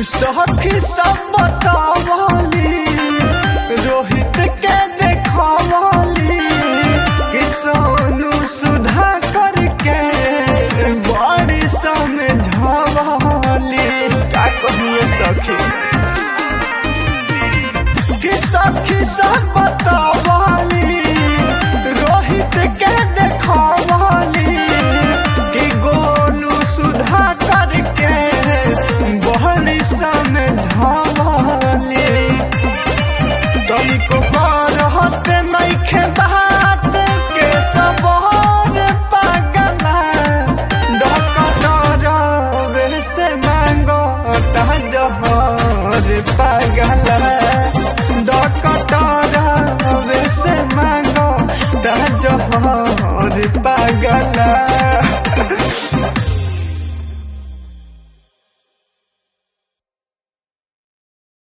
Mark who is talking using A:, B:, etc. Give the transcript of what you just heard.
A: सखी सब बतावली रोहित के देखवली कि सोनू सुधा करके बड़ी समझवली का कहिए सखी कि सखी सब बतावली रोहित के देखवली कि गोलू सुधा करके बड़ी समझवली तनिको करहत नइखे बात के सबोर पागला डकटरवे से मांगो ता जहर पागला डकटरवे से मांगो ता जहर पागला